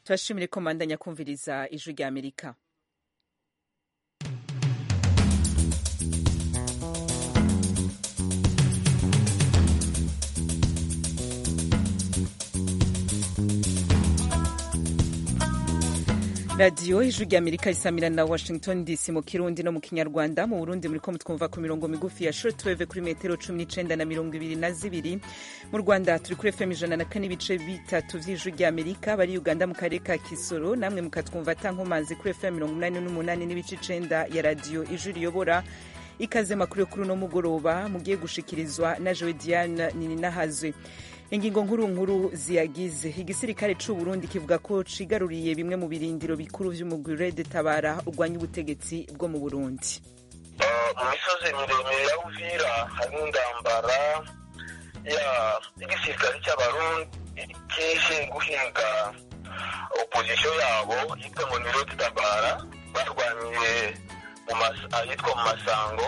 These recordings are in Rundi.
turashimire ko mandanya kumviriza ijwi rya amerika radiyo ijwi rya amerika risamira na washington dc mu kirundi no mu kinyarwanda mu burundi muriko mutwumva ku mirongo migufi ya shortwave kuri metero cumi n'icenda na mirongo ibiri na zibiri mu rwanda turi kuri fm ijana na kane ibice bitatu vy'ijwi rya amerika bari uganda mu karere ka kisoro namwe mukatwumva atankomanzi kuri fm mirongo umunani n'umunani n'ibice icenda ya radiyo ijwi riyobora ikaze makuru yo kuri uno mugoroba mugiye gushikirizwa na jowe diane nininahazwe ingingo nkuru nkuru ziyagize igisirikare c'u Burundi kivuga ko cigaruriye bimwe mu birindiro bikuru vy'umugwi Red Tabara urwanya ubutegetsi bwo mu Burundi mu misozi miremire ya Uvira hari indambara y'igisirikare cy'abarundi kije guhinga opozisiyo yabo yitwa ngo ni Red Tabara barwaniye ahitwa mu masango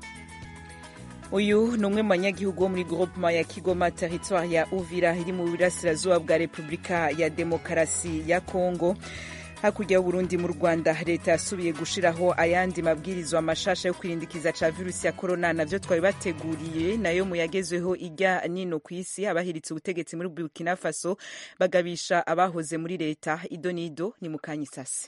uyu ni umwe mu banyagihugu bo muri groupement ya kigoma territoire ya uvira iri mu burasirazuba bwa repubulika ya demokarasi ya congo hakurya y'uburundi mu rwanda leta yasubiye gushiraho ayandi mabwirizwa mashasha yo kwirindikiza ca virusi ya korona navyo twari bateguriye nayo mu yagezweho ijya nino ku isi abahiritse ubutegetsi muri burkina faso bagabisha abahoze muri leta ido n'ido ni mukanyisase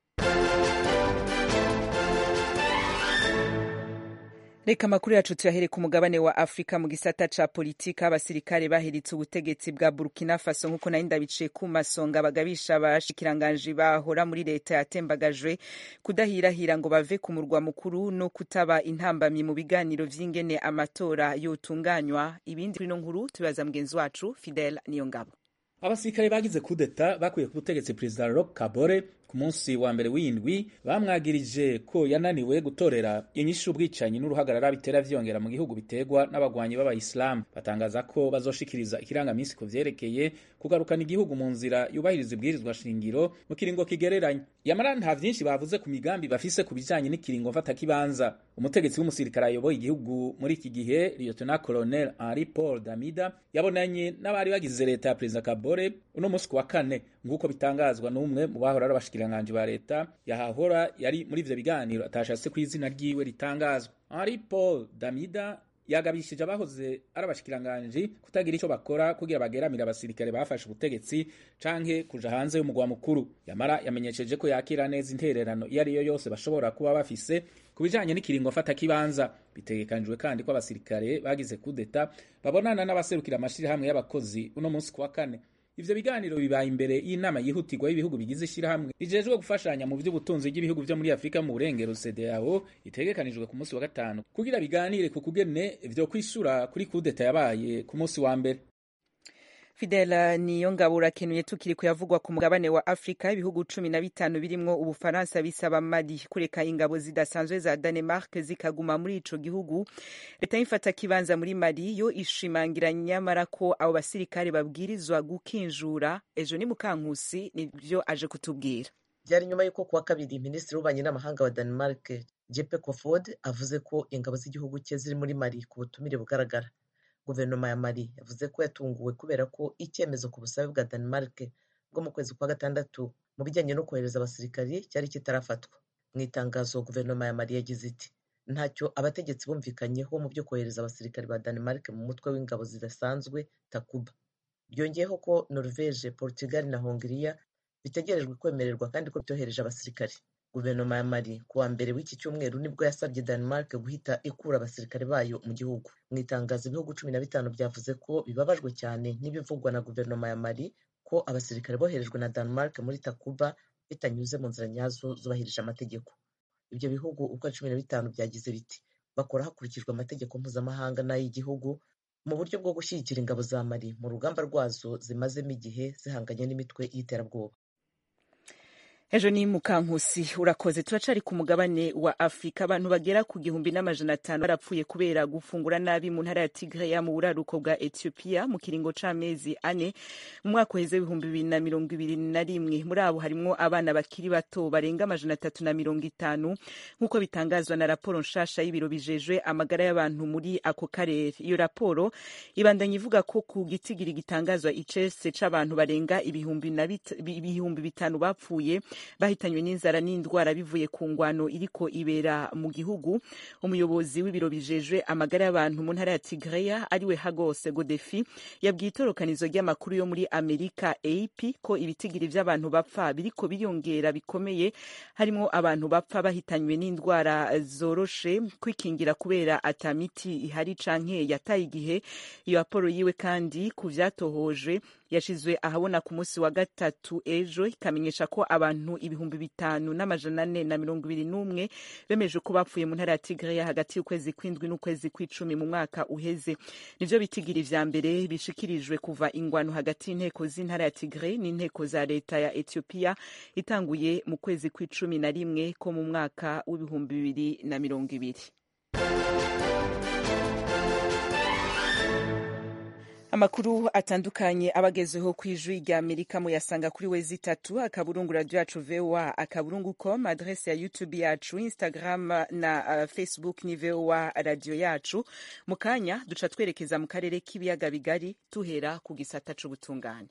reka amakuru yacu tuyahere ku mugabane wa afurika mu gisata ca politika abasirikare bahiritse ubutegetsi bwa burkina faso nk'uko nari ndabiciye ku masonga bagabisha abashikiranganji bahora muri leta yatembagajwe kudahirahira ngo bave ku murwa mukuru no kutaba intambamyi mu biganiro vy'ingene amatora yotunganywa ibindi kuri no nkuru tubibaza mugenzi wacu fidel niyongabo abasirikare bagize kudeta bakuye ku butegetsi perezida roch kabore ku munsi wa mbere w'indwi bamwagirije ko yananiwe gutorera inyishu ubwicanyi n'uruhagarara bitera vyongera mu gihugu biterwa n'abagwanyi b'abayisilamu batangaza ko bazoshikiriza ikirangamisi ku vyerekeye kugarukana igihugu mu nzira yubahiriza ibwirizwa shingiro mu kiringo kigereranye yamara nta vyinshi bavuze ku migambi bafise ku bijanye n'ikiringo mfatakibanza umutegetsi w'umusirikare ayoboye igihugu muri iki gihe lieutenant colonel henri paul damida yabonanye n'abari bagize leta ya perezida kabore uno munsi ku wa kane nk'uko bitangazwa n'umwe mu bahora ari abashikiranganji ba leta yahahora yari muri ivyo biganiro atashatse ku izina ryiwe ritangazwa henri paul damida yagabishije abahoze ari abashikiranganji kutagira ico bakora kugira bageramire abasirikare bafashe ubutegetsi canke kuja hanze y'umugwa mukuru yamara yamenyesheje ko yakira neza intererano iyo ariyo yose bashobora kuba bafise ku bijanye n'ikiringo fata kibanza bitegekanijwe kandi ko abasirikare bagize kudeta babonana n'abaserukira amashirahamwe y'abakozi uno munsi ku wa kane ivyo biganiro bibaye imbere y'inama yihutirwa y'ibihugu bigize ishirahamwe rijejwe gufashanya mu vy'ubutunzi bw'ibihugu vyo muri afurika mu burengero CEDEAO itegekanijwe ku munsi wa gatanu kugira biganire ku kugene vyo kwishura kuri kudeta yabaye ku munsi wa mbere Fidela niyo ngabo urakenuye tukiri kuyavugwa ku mugabane wa Afrika ibihugu cumi na bitanu birimwo Ubufaransa bisaba Mali kureka ingabo zidasanzwe za Danemark zikaguma muri ico gihugu leta y'ifata kibanza muri Mali yo ishimangira nyamara ko abo basirikare babwirizwa gukinjura ejo ni mukankusi nivyo aje kutubwira byari nyuma y'uko kuwa kabiri minisitiri w'ububanyi n'amahanga wa Denmark Jeppe Kofod avuze ko ingabo z'igihugu cye ziri muri Mali ku butumire bugaragara guverinoma ya mali yavuze ko yatunguwe kubera ko icyemezo ku busabe bwa denmark bwo mu kwezi kwa gatandatu mu bijyanye no kohereza abasirikari cyari kitarafatwa mu itangazo guverinoma ya mali yagize iti ntacyo abategetsi bumvikanyeho mu byo kohereza abasirikari ba denmark mu mutwe w'ingabo zidasanzwe takuba byongeyeho ko norvege portugal na hongiriya bitegerejwe kwemererwa kandi ko byohereje abasirikari guverinoma ya mali ku wa mbere w'iki cyumweru nibwo yasabye denmark guhita ikura abasirikare bayo mu gihugu mu itangazo ibihugu cumi na bitanu byavuze ko bibabajwe cyane n'ibivugwa na guverinoma ya mali ko abasirikare boherejwe na denmark muri takuba bitanyuze mu nzira nyazo zubahirije amategeko ibyo bihugu uko cumi na bitanu byagize biti bakora hakurikijwe amategeko mpuzamahanga n'ay'igihugu mu buryo bwo gushyigikira ingabo za mali mu rugamba rwazo zimazemo igihe zihanganye n'imitwe y'iterabwoba ejo ni mukankusi urakoze turacari ku mugabane wa afurika abantu bagera ku gihumbi n'amajana atanu barapfuye kubera gufungura nabi mu ntara ya tigreya mu buraruko bwa ethiopia mu kiringo c'amezi ane mu mwaka uheze w'ibihumbi bibiri na mirongo ibiri na rimwe muri abo harimwo abana bakiri bato barenga amajana atatu na mirongo itanu nk'uko bitangazwa na raporo nshasha y'ibiro bijejwe amagara y'abantu muri ako karere iyo raporo ibandanya ivuga ko ku gitigiri gitangazwa icese c'abantu barenga ibihumbi ibihumbi bitanu bapfuye bahitanywe n'inzara n'indwara bivuye ku ngwano iriko ibera mu gihugu umuyobozi w'ibiro bijejwe amagara y'abantu mu ntara ya tigreya ariwe hagose godefi yabwiye itorokanizo ry'amakuru yo muri amerika ap ko ibitigiri vy'abantu bapfa biriko biyongera bikomeye harimwo abantu bapfa bahitanywe n'indwara zoroshe kwikingira kubera ata miti ihari canke yataye igihe iyo raporo yiwe kandi ku vyatohojwe yashizwe ahabona ku munsi wa gatatu ejo ikamenyesha ko abantu ibihumbi bitanu n'amajana ane na mirongo ibiri n'umwe bemeje ko bapfuye mu ntara ya tigreya hagati y'ukwezi kw'indwi n'ukwezi kw'icumi mu mwaka uheze nivyo bitigiri vya mbere bishikirijwe kuva ingwano hagati y'inteko z'intara ya tigre n'inteko za leta ya ethiopia itanguye mu kwezi kw'icumi na rimwe ko mu mwaka w'ibihumbi bibiri na mirongo ibiri amakuru atandukanye abagezeho ku ijwi rya amerika muyasanga kuri wezi itatu akaburungu radio yacu voa akaburungu com adrese ya youtube yacu instagram na uh, facebook ni voa radio yacu mu kanya duca twerekeza mu karere k'ibiyaga bigari tuhera ku gisata c'ubutungane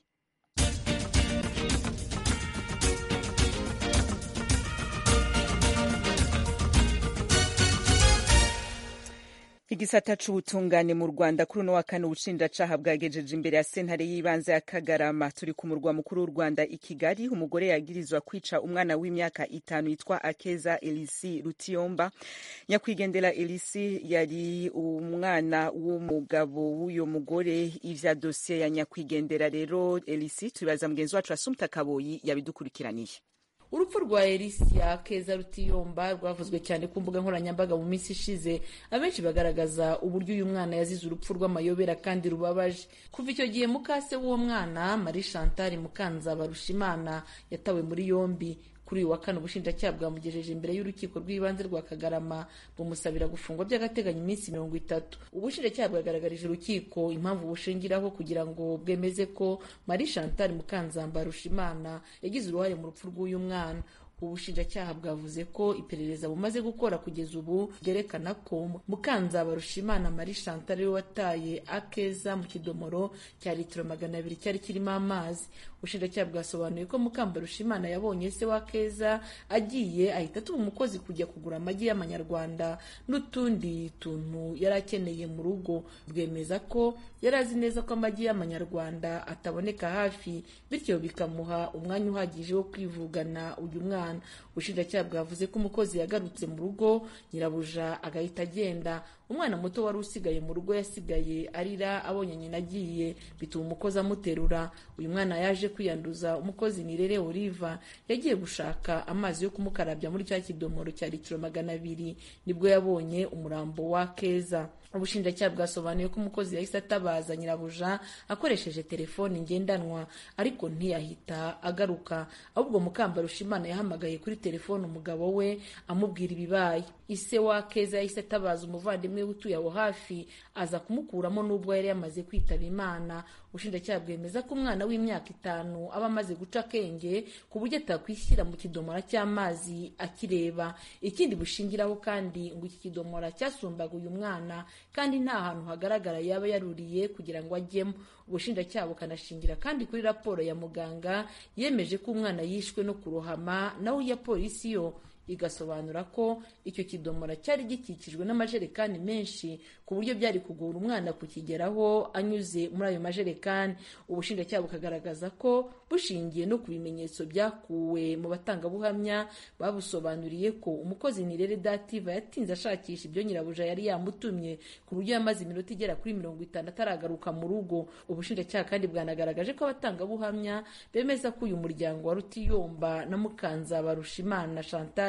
igisata c'ubutungane mu rwanda kuri uno wa kane ubushinjacaha bwagejeje imbere ya sentare y'ibanze ya kagarama turi ku murwa mukuru w'u rwanda i kigali umugore yagirizwa kwica umwana w'imyaka itanu yitwa akeza elisi rutiyomba nyakwigendera elisi yari umwana w'umugabo w'uyo mugore ivya dosiye ya nyakwigendera rero elisi tubibaza mugenzi wacu asumta kaboyi yabidukurikiraniye urupfu rwa elisia keza rutiyomba rwavuzwe cyane ku mbuga nkoranyambaga mu minsi ishize abenshi bagaragaza uburyo uyu mwana yazize urupfu rw'amayobera kandi rubabaje kuva icyo gihe mukase w'uwo mwana marie chantal mukanza barushimana yatawe muri yombi kuri uyu wa kane ubushinjacyaha bwamugejeje imbere y'urukiko rw'ibanze rwa kagarama bumusabira gufungwa by'agateganyo iminsi mirongo itatu ubushinjacyaha bwagaragarije urukiko impamvu bushingiraho kugira ngo bwemeze ko marie chantal mukanzamba rushimana yagize uruhare mu rupfu rw'uyu mwana ubushinjacyaha bwavuze ko iperereza bumaze gukora kugeza ubu byerekana ko mukanzaba rushimana marie chantal ariwe wataye akeza mu kidomoro cya litiro magana abiri cyari kirimo amazi ubushinjacyaha bwasobanuye ko mukamba rushimana yabonye se wa keza agiye ahita atuma umukozi kujya kugura amagi y'amanyarwanda n'utundi tuntu yari akeneye mu rugo bwemeza ko yari azi neza ko amagi y'amanyarwanda ataboneka hafi bityo bikamuha umwanya uhagije wo kwivugana uyu mwana ubushinjacyaha bwavuze ko umukozi yagarutse mu rugo nyirabuja agahita agenda umwana muto wari usigaye mu rugo yasigaye arira abonye nyina agiye bituma umukozi amuterura uyu mwana yaje kwiyanduza umukozi nirere oliva yagiye gushaka amazi yo kumukarabya muri cya kidomoro cya litiro magana abiri nibwo yabonye umurambo wa keza ubushinjacyaha bwasobanuye ko umukozi yahise atabaza nyirabuja akoresheje telefoni ngendanwa ariko ntiyahita agaruka ahubwo mukamba rushimana yahamagaye kuri telefoni umugabo we amubwira ibibaye ise wa keza yahise atabaza umuvandimwe we utuye aho hafi aza kumukuramo n'ubwo yari yamaze kwitaba imana ubushinjacyaha bwemeza ko umwana w'imyaka itanu aba amaze guca akenge ku buryo atakwishyira mu kidomora cy'amazi akireba ikindi bushingiraho kandi ngo iki kidomora cyasumbaga uyu mwana kandi nta hantu hagaragara yaba yaruriye kugira ngo ajyemo ubushinjacyaha bukanashingira kandi kuri raporo ya muganga yemeje ko umwana yishwe no kurohama naho iya polisi yo igasobanura ko icyo kidomora cyari gikikijwe n'amajerekani menshi ku buryo byari kugora umwana kukigeraho anyuze muri ayo majerekani ubushinjacyaha bukagaragaza ko bushingiye no ku bimenyetso byakuwe mu batangabuhamya babusobanuriye ko umukozi nirere dativa yatinze ashakisha ibyo nyirabuja yari yamutumye ku buryo yamaze iminota igera kuri mirongo itanu ataragaruka mu rugo ubushinjacyaha kandi bwanagaragaje ko abatangabuhamya bemeza ko uyu muryango wa rutiyomba na mukanza barushimana chantal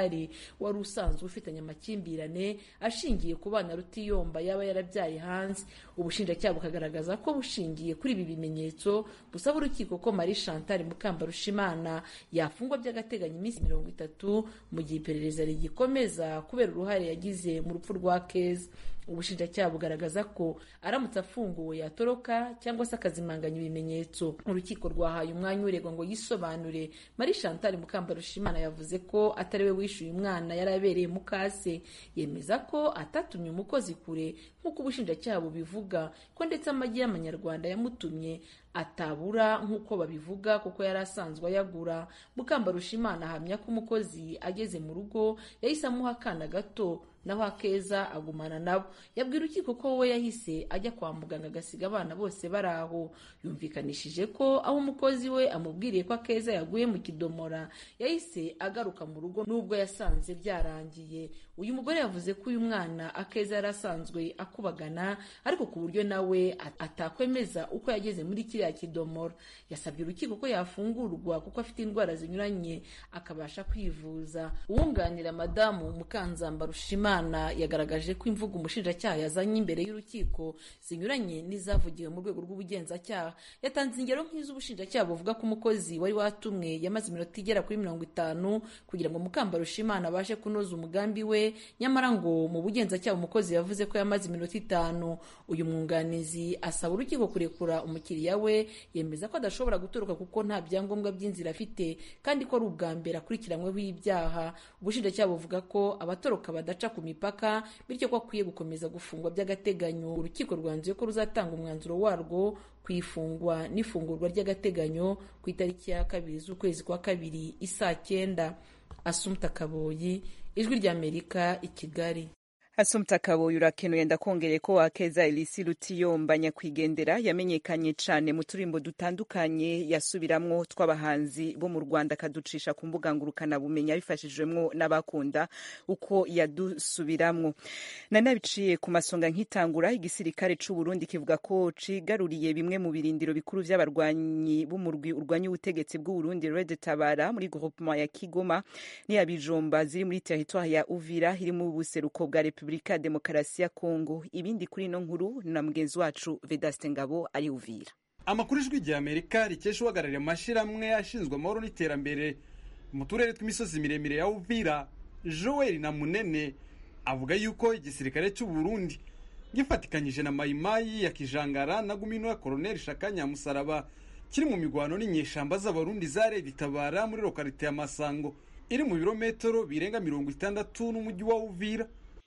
chantal wari usanzwe ufitanye amakimbirane ashingiye ku bana rutiyomba yaba yarabyaye hanze ubushinjacyaha bukagaragaza ko bushingiye kuri ibi bimenyetso busaba urukiko ko marie chantal mukambarushimana yafungwa by'agateganyo iminsi mirongo itatu mu gihe iperereza rigikomeza kubera uruhare yagize mu rupfu rwa keza ubushinjacyaha bugaragaza ko aramutse afunguwe yatoroka cyangwa se akazimanganya ibimenyetso urukiko rwahaye umwanya uregwa ngo yisobanure marie chantal mukambarushimana yavuze ko atari we wishyuye umwana yari abereye mukase yemeza ko atatumye umukozi kure nk'uko ubushinjacyaha bubivuga ko ndetse amagi y'amanyarwanda yamutumye atabura nk'uko babivuga kuko yari asanzwe ayagura mukambarushimana ahamya ko umukozi ageze mu rugo yahise amuha akana gato naho akeza agumana nabo yabwira urukiko ko we yahise ajya kwa muganga agasiga abana bose bari aho yumvikanishije ko aho umukozi we amubwiriye ko akeza yaguye mu kidomora yahise agaruka mu rugo nubwo yasanze byarangiye uyu mugore yavuze ko uyu mwana akeza yari asanzwe akubagana ariko ku buryo nawe atakwemeza uko yageze muri kiriya kidomora yasabye urukiko ko yafungurwa kuko afite indwara zinyuranye akabasha kwivuza uwunganira madamu mukanzamba rushimana yagaragaje ko imvugo umushinjacyaha yazanye imbere y'urukiko zinyuranye n'izavugiwe mu rwego rw'ubugenzacyaha yatanze ingero nk'iz'ubushinjacyaha buvuga ko umukozi wari watumwe yamaze iminota igera kuri mirongo itanu kugira ngo mukambarushimana abashe kunoza umugambi we nyamara ngo mu bugenzacyaha umukozi yavuze ko yamaze iminota itanu uyu mwunganizi asaba urukiko kurekura umukiriya we yemeza ko adashobora gutoroka kuko nta byangombwa by'inzira afite kandi ko ari ubwa mbere akurikiranyweho ibyaha ubushinjacyaha buvuga ko abatoroka badaca ku mipaka bityo ko akwiye gukomeza gufungwa by'agateganyo urukiko rwanzuye ko ruzatanga umwanzuro warwo ku ifungwa n'ifungurwa ry'agateganyo ku itariki ya kabiri z'ukwezi kwa kabiri isaa cyenda asumta kaboyi ijwi ry'amerika i kigali Asumta Kaboyi urakenuye ndakongereye ko wakeza Elisi Rutiyomba nyakwigendera yamenyekanye cane mu turimbo dutandukanye yasubiramwo tw'abahanzi bo mu Rwanda akaducisha ku mbuga ngurukana bumenya bifashijwemwo n'abakunda uko yadusubiramwo nanabiciye ku masonga nkitangura igisirikare c'u Burundi kivuga ko cigaruriye bimwe mu birindiro bikuru vy'abarwanyi b'umurwi urwanya ubutegetsi bw'u Burundi Red Tabara muri groupement ya Kigoma n'iya Bijomba ziri muri territoire ya Uvira iri mu buseruko bwa Republika Repubulika ya Demokarasi ya Kongo. Ibindi kuri ino nkuru na mugenzi wacu Vedaste Ngabo ari Uvira. Amakuru ijwi rya Amerika rikesha uhagarariye amashirahamwe ashinzwe amahoro n'iterambere mu turere tw'imisozi miremire ya Uvira, Joel na Munene avuga yuko igisirikare cy'u Burundi gifatikanyije na Mayimayi ya Kijangara na Gumino ya Colonel Shaka Nyamusaraba kiri mu migwano n'inyeshamba z'abarundi za Red Tabara muri lokalite ya Masango iri mu birometero birenga mirongo itandatu n'umujyi wa Uvira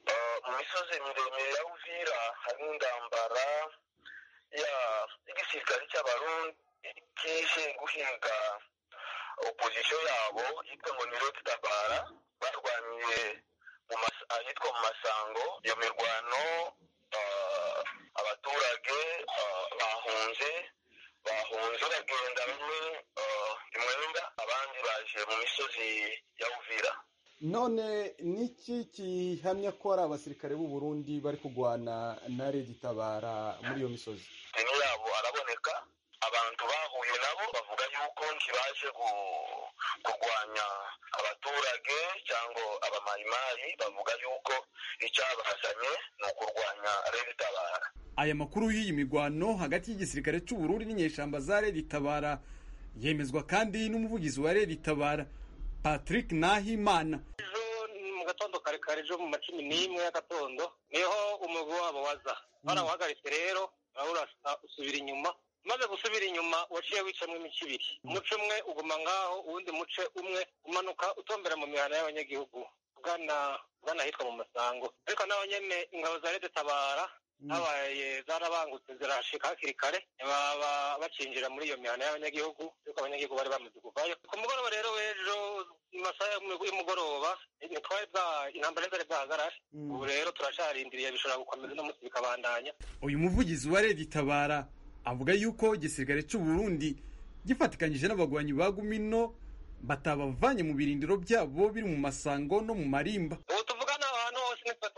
mu misozi miremire ya uvira hari indambara y'igisirikare cy'abarundi kije guhinga opozisiyo yabo yitwa ngo ni roti tabara barwaniye ahitwa mu masango iyo mirwano abaturage bahunze bahunze bagenda bamwe imwenda abandi baje mu misozi ya uvira none niki gihamya ko ari abasirikare b'u Burundi bari kurwana na Red Tabara muri iyo misozi deni yabo araboneka abantu bahuye nabo bavuga yuko ntibaje kurwanya abaturage cyangwa abamayimayi bavuga yuko icyabazanye ni ukurwanya Red Tabara aya makuru y'iyi migwano hagati y'igisirikare cy'u Burundi n'inyeshamba za Red Tabara yemezwa kandi n'umuvugizi wa Red Tabara Patrick Nahimana ejo mu gatondo kare kare ejo mu macumi n'imwe y'agatondo niho umugwi wabo waza barawuhagaritse rero urasa usubira inyuma umaze gusubira inyuma waciye wicamwo imice ibiri umuce umwe uguma ngaho uwundi muce umwe umanuka utombera mu mihana y'abanyagihugu ugana ugana ahitwa mu masango ariko naho nyene ingabo za leta tabara habaye zarabangutse zirashika hakiri kare baba bacinjira muri iyo mihana y'abanyagihugu yuko abanyagihugu bari bamaze kuvayo ku mugoroba rero w'ejo mu masaha y'umugoroba ntitwari bwa intambara zari bwahagarare ubu rero turacarindiriye bishobora gukomeza no munsi bikabandanya uyu muvugizi wa Red Tabara avuga yuko igisirikare cy'u Burundi gifatikanyije n'abagwanyi ba Gumino batabavanye mu birindiro byabo biri mu masango no mu marimba ubu tuvugana ahantu hose nitwe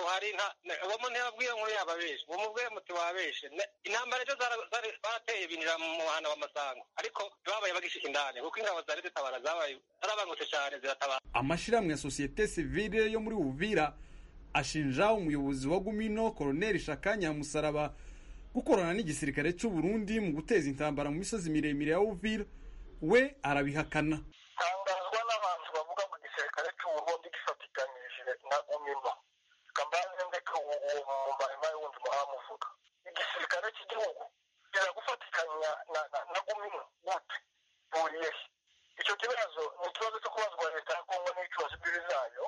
hari uwo muntu yababwiye ngo yababeshe uwo mubwiye muti wabeshe intambara ejo barateye binjira mu muhanda w'amasango ariko babaye bagishika indani kuko ingabo zari zitabara zabaye zarabangutse cyane ziratabara amashirahamwe ya sosiyete sivile yo muri uvira ashinja umuyobozi wa gumino koroneli shakanya musaraba gukorana n'igisirikare cy'u Burundi mu guteza intambara mu misozi miremire ya uvira we arabihakana tangazwa n'abantu bavuga ngo igisirikare cy'u Burundi gifatikanyije na gumino kambaze ndeka uwo mumarima wundi muhamuvuga igisirikare cy'igihugu kiragufatikanya na gumino gute buriye icyo kibazo ni ikibazo cyo kubazwa leta ya kongo n'ibicubazo imbibi zayo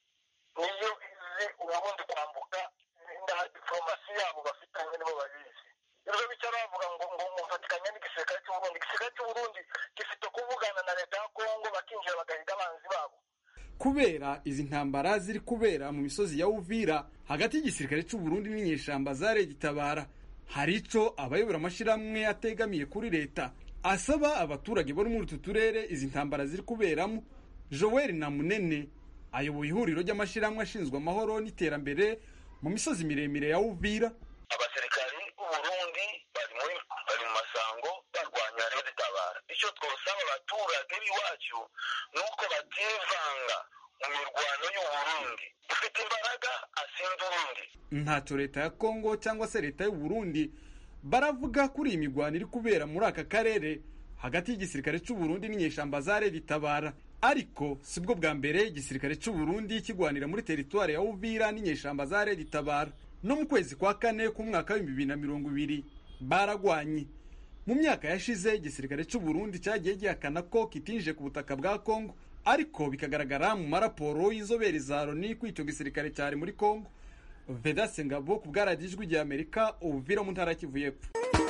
niyo izi uburundi kwambuka na diplomasi yabo bafitanye nibo babizi ibyo bicara bavuga ngo ngo mufatikanya n'igisirikare cy'uburundi igisirikare cy'uburundi gifite kuvugana na leta ya kongo bakinjira bagahiga abanzi babo kubera izi ntambara ziri kubera mu misozi ya uvira hagati y'igisirikare cy'u Burundi n'inyeshamba za gitabara hari ico abayobora amashyirahamwe ategamiye kuri leta asaba abaturage bo muri utu turere izi ntambara ziri kuberamo joel na munene ayoboye ihuriro ry'amashyirahamwe ashinzwe amahoro n'iterambere mu misozi miremire ya uvira abasirikari b'uburundi bari muri bari mu masango barwanya rero zitabara icyo twosaba abaturage b'iwacu ni uko bativanga mu mirwano y'uburundi ufite imbaraga asinda urundi ntacyo leta ya kongo cyangwa se leta y'u Burundi baravuga kuri iyi mirwano iri kubera muri aka karere hagati y'igisirikare cy'u Burundi n'inyeshamba za ritabara ariko sibwo bwa mbere igisirikare cy'u Burundi kigwanira muri teritwari ya uvira n'inyeshamba za ritabara no mu kwezi kwa kane k'umwaka w'ibihumbi bibiri na mirongo ibiri baragwanye mu myaka yashize igisirikare cy'u Burundi cyagiye gihakana ko kitinjije ku butaka bwa Kongo ariko bikagaragara mu maraporo y'inzobere za Loni ko icyo gisirikare cyari muri Kongo Vedaste Ngabo ku bwaradiyo ijwi rya Amerika Uvira mu ntara Kivu y'Epfo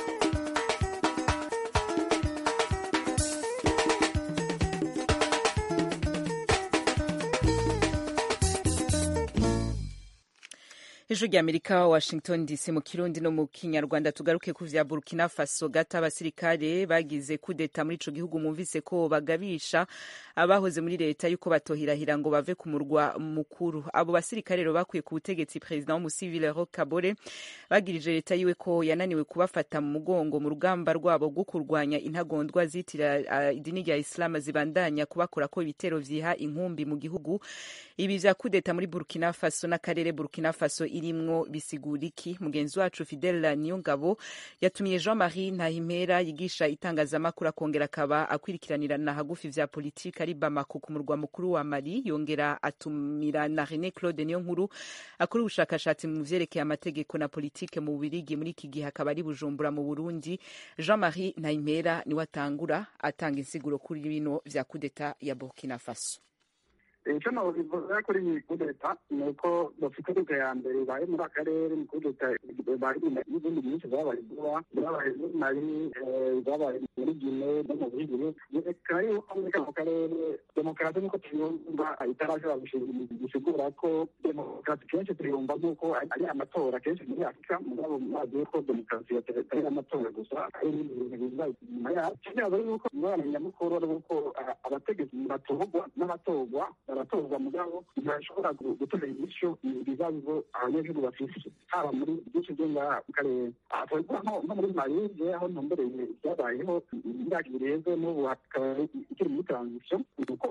ijwi rya amerika washington dc mu kirundi no mu kinyarwanda tugaruke ku vya burkina faso gata abasirikare bagize kudeta muri ico gihugu mumvise ko bagabisha abahoze muri leta yuko batohirahira ngo bave ku murwa mukuru abo basirikare rero bakuye ku butegetsi perezida w'umusivile roch kabore bagirije leta yiwe ko yananiwe kubafata mu mugongo mu rugamba rwabo rwo kurwanya intagondwa zitira uh, idini rya islam zibandanya kubakora ko ibitero vyiha inkumbi mu gihugu ibi vya kudeta muri burkina faso n'akarere burkina faso irimwo bisigura iki mugenzi wacu fidel niyongabo yatumiye jean marie ntahimpera yigisha itangazamakuru akongera akaba akwirikiranirana hagufi vya politiki ari bamako ku murwa mukuru wa mali yongera atumira na rene claude niyo nkuru akora ubushakashatsi mu vyerekeye amategeko na politike mu bubirigi muri iki gihe akaba ari bujumbura mu burundi jean marie ntahimpera niwe atangura atanga insiguro kuri bino vya kudeta ya burkina faso icyo nabivuga kuri iyi kudeta ni uko bafite kudeta ya mbere ibaye muri akarere ni kudeta ibaye n'izindi nyinshi zabaye vuba zabaye muri mali zabaye muri gine no mu bihigire reka yuko muri kano karere demokarasi nk'uko tuyumva itarashobora gusigura ko demokarasi kenshi tuyumva nk'uko ari amatora kenshi muri afurika mugabo mwazi ko demokarasi atari amatora gusa ari ibintu biza inyuma yayo kibazo yuko ingorane nyamukuru ari uko abategetsi batorwa n'abatorwa baratorwa mugabo ntibashobora gutera inyishu ibibazo abanyagihugu bafise haba muri byinshi byo ngaha mu karere twavuga nko muri marije aho ntumbereye byabayeho imyaka ibiri heze n'ubu hakaba ikiri muri transition nuko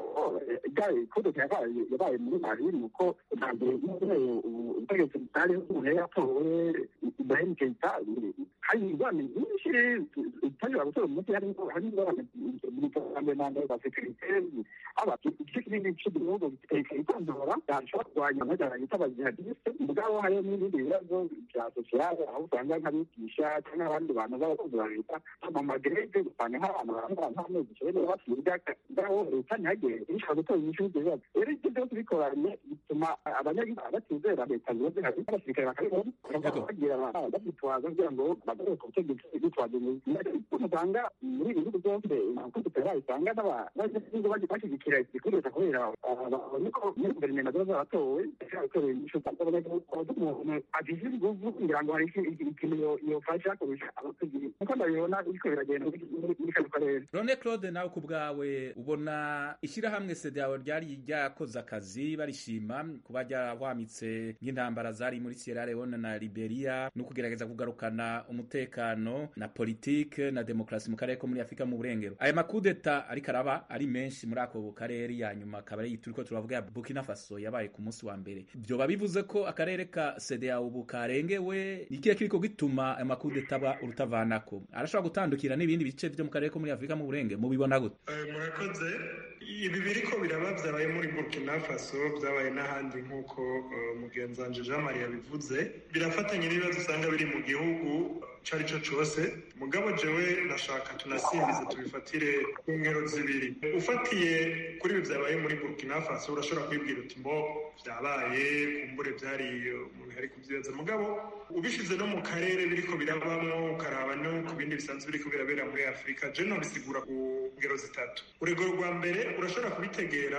kodete yabaye yabaye muri mali nuko bwa mbere ubutegetsi butari umuntu yari yatowe ibrahim keita hari ingorane nyinshi utashobora gutora umuti harimo hari ingorane mu iterambere na mbere za sekirite haba igice kinini cy'igihugu ikitondora yashobora kurwanya amajyana yita abajihadiste mugabo hariyo n'ibindi bibazo bya sosiyale aho usanga nk'abigisha cyangwa abandi bantu b'abakozi ba leta mu magerede usanga nk'abantu barangara nk'amezi icyenda basiga ngaho leta ntihagere ishobora gutora inyishu y'ibyo bibazo rero ibyo byose bikoranye bituma abanyagihugu batizera leta ziba zihari n'abasirikare bakabibona bagira babyitwaza kugira ngo bagaruke ku butegetsi bitwaje usanga muri ibi bihugu byose amakudeta usanga n'abanyagihugu bashyigikira igikureta kubera babonye ko muri guverinoma ziba zaratowe zaratowe inyishu z'abanyagihugu umuntu agize inguvu kugira ngo hari ikintu yofasha kurusha abategetsi kuko ndabibona biriko biragenda muri kano karere rone claude nawe ku bwawe ubona ishyirahamwe sedeawo ryari ryakoze akazi barishima kuba ryahwamitse nk'intambara zari muri sierra leone na liberia no kugerageza kugarukana umutekano na politike na demokarasi mu karere ko muri afurika mu burengero aya makudeta ariko araba ari menshi muri ako karere ya nyuma akaba ari turiko turavuga ya burkina faso yabaye ku munsi wa mbere vyoba bivuze ko akarere ka sedeawo ubu karengewe ikihe kiriko gituma aya makudeta aba urutavanako arashobora gutandukira n'ibindi bice vyo mu karere ko muri afurika mu burengero mubibona gute murakoze ibi biriko biraba vyabaye muri burkina faso vyabaye n'ahandi nk'uko mugenzi wanje jean marie yabivuze birafatanye n'ibibazo usanga biri mu gihugu ico ari cyo cose mugabo jewe ndashaka tunasimbize tubifatire ku ngero zibiri ufatiye kuri ibi vyabaye muri burkina faso urashobora kwibwira uti mbo vyabaye kumbure vyari umuntu yari kuvyibaza mugabo ubishize no mu karere biriko birabamwo ukaraba no ku bindi bisanzwe biriko birabera muri afurika je nobisigura ku ngero zitatu urugero rwa mbere urashobora kubitegera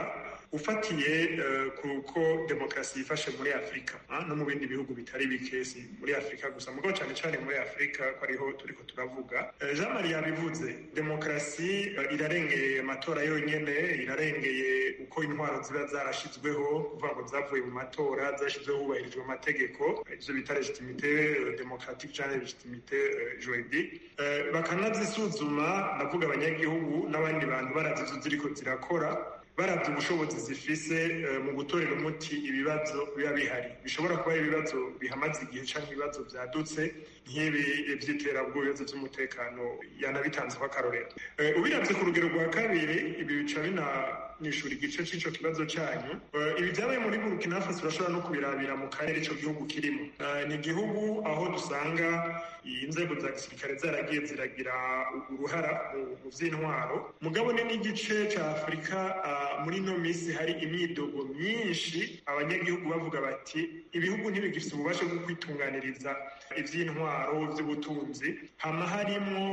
ufatiye kuko demokarasi yifashe muri afurika no mu bindi bihugu bitari bike si muri afurika gusa mugabo cyane cyane muri afurika ko ariho turiko turavuga jean marie yabivuze demokarasi irarengeye amatora yonyene irarengeye uko intwaro ziba zarashizweho kuvuga ngo zavuye mu matora zashyizweho hubahirijwe amategeko ivyo bita legitimite demokratique canke legitimite juridique bakanazisuzuma ndavuga abanyagihugu n'abandi bantu baravye ivyo ziriko zirakora baravye ubushobozi zifise mu gutorera umuti ibibazo biba bihari bishobora kuba ibibazo bihamaze igihe canke ibibazo vyadutse nk'ibi vy'iterabwoba ibibazo vy'umutekano yanabitanze ko akarorero ubiravye ku rugero rwa kabiri ibi bica binanishura igice c'ico kibazo canyu ibi vyabaye muri burkina faso urashobora no kubirabira mu karere ico gihugu kirimo ni igihugu aho dusanga inzego za gisirikare zaragiye ziragira uruhara mu vy'intwaro mugabo ni n'igice ca afurika muri ino minsi hari imyidogo myinshi abanyagihugu bavuga bati ibihugu ntibigifite ububasha bwo kwitunganiriza ivy'intwaro vy'ubutunzi hama harimwo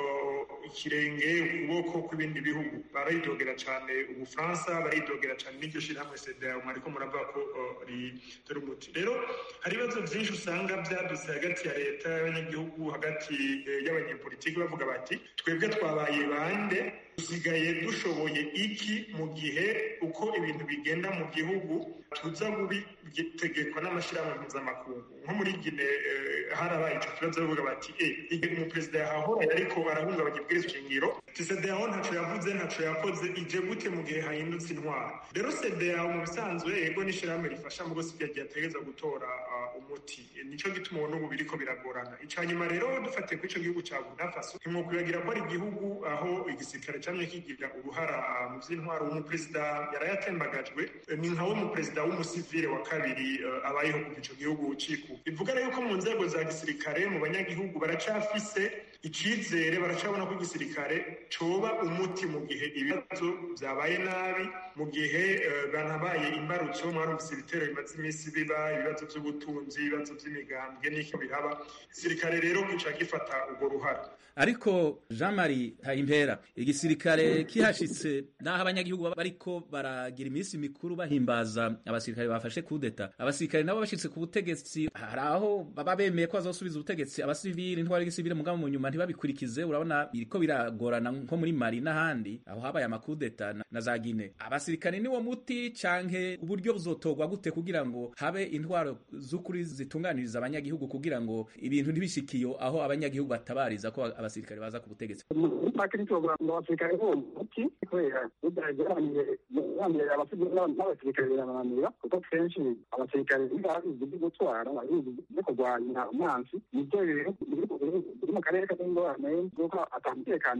ikirenge ukuboko kw'ibindi bihugu baridogera cane ubufaransa baridogera cane n'iryo shirahamwe sedea mwariko muravuga ko ritera umuti rero hari ibibazo vyinshi usanga vyadutse hagati ya leta y'abanyagihugu hagati y'abanyepolitiki bavuga bati twebwe twabaye bande dusigaye dushoboye iki mu gihe uko ibintu bigenda mu gihugu tuza gubitegekwa n'amashyirahamwe mpuzamakungu nko muri gine harabaye ico kibazo bavuga bati e igihe umuperezida yahahora yariko arahungabanya ibwirizwa shingiro ti sedeyaho ntaco yavuze ntaco yakoze ije gute mu gihe hahindutse intwaro rero sedeyaho mu bisanzwe yego n'ishirahamwe rifasha mu gose ryagiye ategereza gutora umuti nico gituma ubu n'ubu biriko biragorana ica nyuma rero dufatiye kuri ico gihugu ca burkina faso ntimwokwibagira ko ari igihugu aho igisirikare camye kigira uruhara mu vy'intwaro umuperezida yarayatembagajwe ni nkawe umuperezida w'umusivile wa kabiri abayeho kuva ico gihugu ciku bivuga rero ko mu nzego za gisirikare mu banyagihugu baracafise icizere baracabona ko igisirikare coba umuti mu gihe ibibazo vyabaye nabi mu gihe banabaye imbarutso mwarumvise ibitero bimaze iminsi biba ibibazo vy'ubutunzi ibibazo vy'imigambwe n'iki biraba igisirikare rero gica gifata urwo ruhara ariko jean marie hayimpera igisirikare kihashitse naho abanyagihugu bariko baragira iminsi mikuru bahimbaza abasirikare bafashe kudeta abasirikare nabo bashitse ku butegetsi hari aho baba bemeye ko bazosubiza ubutegetsi abasivili intwari y'igisivili mugabo mu nyuma ntibabikurikize urabona biriko biragorana nko muri mari n'ahandi aho habaye amakudeta na za gine abasirikare niwo muti canke uburyo buzotorwa gute kugira ngo habe intwaro z'ukuri zitunganiriza abanyagihugu kugira ngo ibintu ntibishikiyo aho abanyagihugu batabariza ko abasirikare baza ku butegetsi muri make nitwovuga ngo abasirikare bo muti kubera bigaragaramye abasivili n'abasirikare birabananira kuko kenshi abasirikare babizi byo gutwara babizi byo kurwanya umwansi nibyo biri mu karere k'ingorane kuko ata mutekano hari ko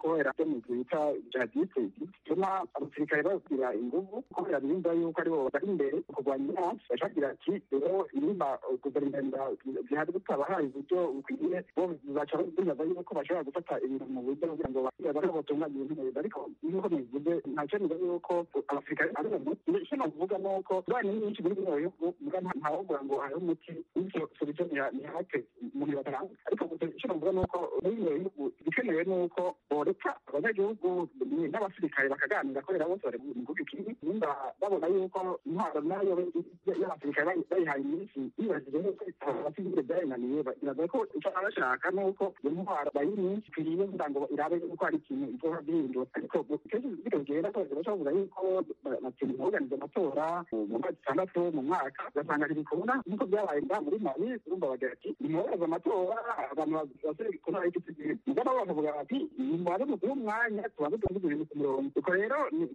kubera byo mu bita jihadiste bituma abasirikare bagira inguvu kubera bimva yuko aribo bari imbere mu kurwanya iransi bashagira ati rero nimba guverinoma zihari butabahaye uburyo bukwiye bo baca bibaza yuko bashobora gufata ibintu mu buryo kugira ngo bariho batunganya ibintu neza ariko nk'uko bivuze ntacyo niba yuko abasirikare ari umuti icyo navuga ni uko banki nyinshi muri bino bihugu muga ntawovuga ngo hariho umuti bityo solution ntihake umuntu bataranga ariko gusa icyo navuga ni uko muri bino bihugu igikenewe ni uko boreka abanyagihugu n'abasirikare bakaganira kubera bose bari mu gihugu kimwe nimba babona yuko intwaro nayo y'abasirikare bayihaye iminsi yibajije yuko abasivile byayinaniye biraza ko icyo baba bashaka ni uko iyo ntwaro bayiha iminsi ikwiriye kugira ngo irabe yuko hari ikintu izoba bihindura ariko kenshi bikagenda ko baca bavuga yuko batinda kuganiza amatora mu mwaka itandatu mu mwaka ugasanga ntibikunda nk'uko byabaye ngaha muri mali urumva bagira ati nimwohereze amatora abantu basore ku ntara y'igiti gihe mugabo bakavuga bati nimubaze muduhe umwanya tubanze tuvuze ibintu ku murongo ubwo rero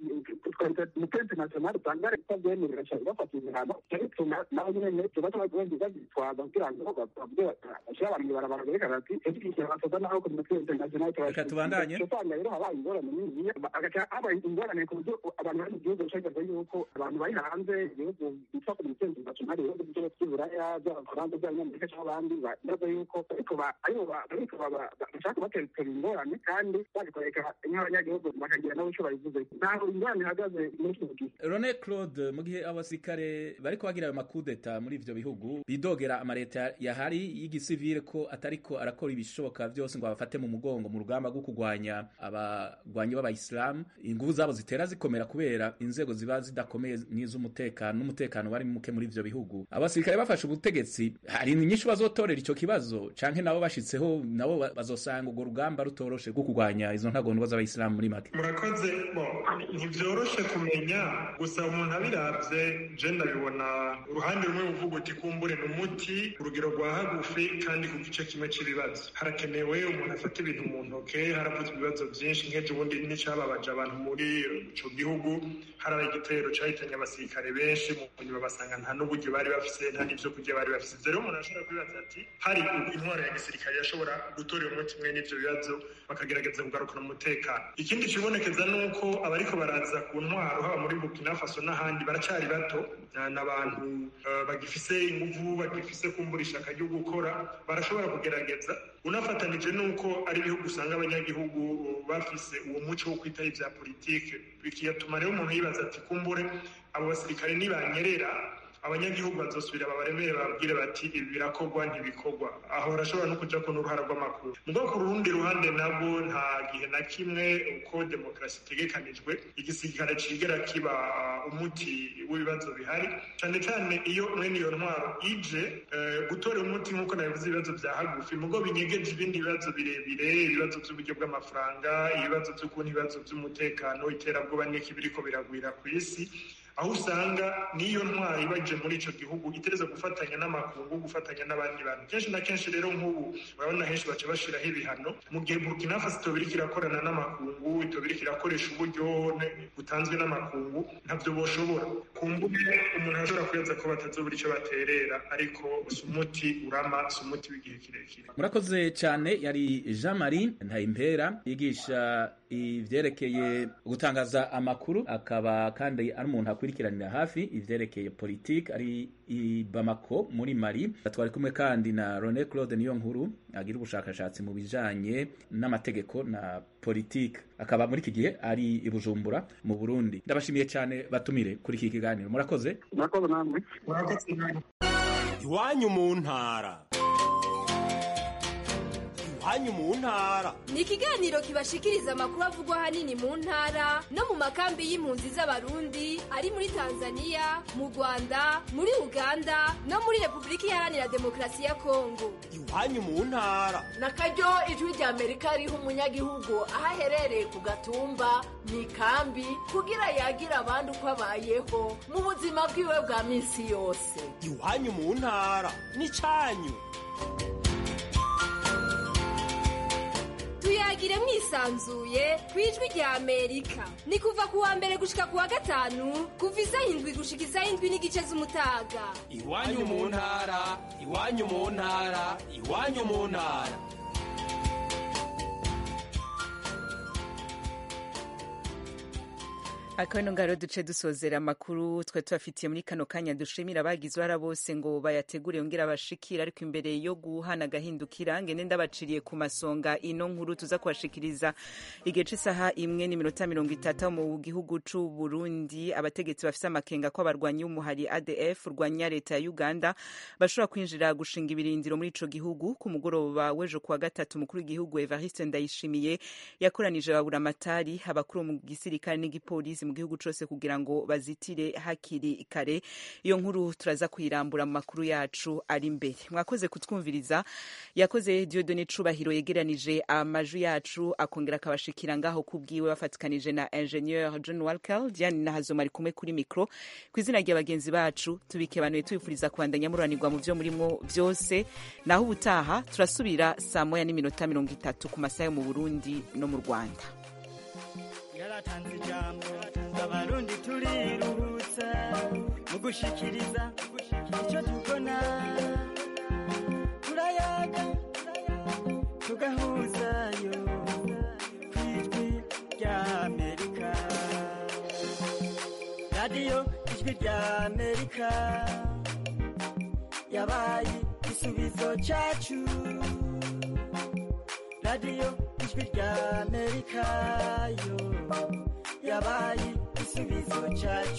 umupe international usanga leta byemerera cyane bafata ibihano bituma nabo nyene tubaca bazitwaza kugira ngo bavuge bashyire abantu ibarabara berekana ati edukishyira abasoda naho ku mupe international reka tubandanye usanga rero habaye ingorane nini agaca habaye ingorane ku buryo abantu bari mu gihugu bashagaza yuko abantu bari hanze ibihugu bitwa ku mupe international ibihugu byo by'uburaya by'abafaransa by'abanyamerika cyangwa abandi baza yuko ariko ariko bashaka kubatera ingorane kandi babikoreka nk'abanyagihugu bakagira nabo icyo babivuze ntabwo ingorane ihagaze muri kino gihe Rone Claude mu gihe abasirikare bariko bagira ayo makudeta muri ivyo bihugu bidogera amareta yahari y'igisivile ko atariko arakora ibishoboka vyose ngo abafate mu mugongo mu rugamba rwo kurwanya abagwanyi b'abayisilamu inguvu zabo zitera zikomera kubera inzego ziba zidakomeye nk'iz'umutekano n'umutekano wari muke muri ivyo bihugu abasirikare bafashe ubutegetsi hari inyinshi bazotorera ico kibazo canke nabo bashitseho nabo bazosanga urwo rugamba rutoroshe rwo kurwanya izo ntagondwa z'abayisilamu muri make murakoze bo ntibyoroshe kumenya gusa umuntu abiravye je ndabibona uruhande rumwe buvuga uti kumbure ni umuti urugero rwa hagufi kandi ku gice kimwe c'ibibazo harakenewe umuntu afata ibintu mu ntoke haravuzwe ibibazo vyinshi nk'ejo ubundi n'icababaje abantu muri ico gihugu harabaye igitero cahitanye abasirikare benshi mu nyuma basanga nta n'uburyo bari bafise nta n'ivyo kurya bari bafise ivyo rero umuntu ashobora kwibaza ati hari intwaro ya gisirikare yashobora gutorera umuti umwe n'ivyo bibazo bakagerageza kugarukana umutekano ikindi kibonekeza ni uko abariko baraza ku ntwaro haba muri burkina faso n'ahandi baracari bato n'abantu bagifise inguvu bagifise kumbura ishaka ryo gukora barashobora kugerageza unafatanije n'uko ari ibihugu usanga abanyagihugu bafise uwo muco wo kwitaho ivya politike bikiyatuma rero umuntu yibaza ati kumbure abo basirikare nibanyerera abanyagihugu bazosubira babaremere babwire bati ibi birakorwa ntibikorwa aho barashobora no kuja ko n'uruhara rw'amakuru mugabo ku rundi ruhande nabwo nta gihe na kimwe uko demokarasi itegekanijwe igisirikare cigera kiba umuti w'ibibazo bihari cane cane iyo mwene iyo ntwaro ije gutora umuti nk'uko nabivuze ibibazo vya hagufi mugo binyegeje ibindi bibazo birebire ibibazo vy'uburyo bw'amafaranga ibibazo vy'ukuntu ibibazo vy'umutekano iterabwoba n'iki biriko biragwira kw'isi aho usanga n'iyo ntwari baje muri ico gihugu itereza gufatanya n'amakungu gufatanya n'abandi bantu kenshi na kenshi rero nk'ubu urabona henshi baca bashiraho ibihano mu gihe burkina faso itoba iriko irakorana n'amakungu itoba iriko irakoresha uburyo butanzwe n'amakungu ntavyo boshobora kumbuge umuntu arashobora kwibaza ko batazobura ico baterera ariko si umuti urama si umuti w'igihe kirekire murakoze cyane yari jean marie ntayimpera yigisha ivyerekeye gutangaza amakuru akaba kandi ari umuntu akurikiranira hafi ivyerekeye politike ari i Bamako muri Mali twari kumwe kandi na Rone Claude niyo nkuru agira ubushakashatsi mu bijanye n'amategeko na politike akaba muri iki gihe ari i Bujumbura mu Burundi ndabashimiye cyane batumire kuri iki kiganiro murakoze murakoze namwe murakoze namwe iwanyu mu ntara iwanyu mu ntara ni ikiganiro kibashikiriza amakuru avugwa ahanini mu ntara no mu makambi y'impunzi z'abarundi ari muri tanzania mu rwanda muri uganda no muri repubulika iharanira demokarasi ya kongo iwanyu mu ntara na karyo ijwi rya amerika riha umunyagihugu aho aherereye ku gatumba mu ikambi kugira yagira abandi uko abayeho mu buzima bwiwe bwa minsi yose iwanyu mu ntara ni cyanyu tuyagire mwisanzuye ku ijwi rya amerika ni kuva ku wa mbere gushika ku wa gatanu kuva isaha indwi gushika isaha indwi n'igice z'umutaga iwanyu mu ntara iwanyu mu ntara iwanyu mu ntara akabino ngaro duce dusozera amakuru twe tubafitiye muri kano kanya dushimira abagize uruhara bose ngo bayategure yongera bashikira ariko imbere yo guhana agahindukira ngende ndabaciriye ku masonga ino nkuru tuza kubashikiriza igihe c'isaha imwe n'iminota mirongo itatu mu gihugu c'u Burundi abategetsi bafise amakenga ko abarwanyi b'umuhari ADF urwanya leta ya Uganda bashobora kwinjira gushinga ibirindiro muri ico gihugu ku mugoroba w'ejo kuwa gatatu umukuru w'igihugu Evariste Ndayishimiye yakoranije baburamatari abakuru mu gisirikare n'igipolisi mu gihugu cose kugira ngo bazitire hakiri kare iyo nkuru turaza kuyirambura mu makuru yacu ari imbere mwakoze kutwumviriza yakoze Dieudonne Cubahiro yegeranije amajwi yacu akongera akabashikira ngaho kubwiwe bafatikanije na ingenieur John Walker Diane Nahazoma ari kumwe kuri mikro ku izina rya bagenzi bacu tubikebanuye tubifuriza kubandanya mururanirwa mu vyo murimo vyose naho ubutaha turasubira saa moya n'iminota mirongo itatu ku masaha yo mu Burundi no mu Rwanda yaratanze ijambo abarundi turiruhutsa mu gushikiriza icyo tubona turayaga tugahuzayo ku ijwi rya amerika radiyo ijwi rya amerika yabaye igisubizo cyacu radiyo ijwi rya amerika yo yabaye igisubizo cyacu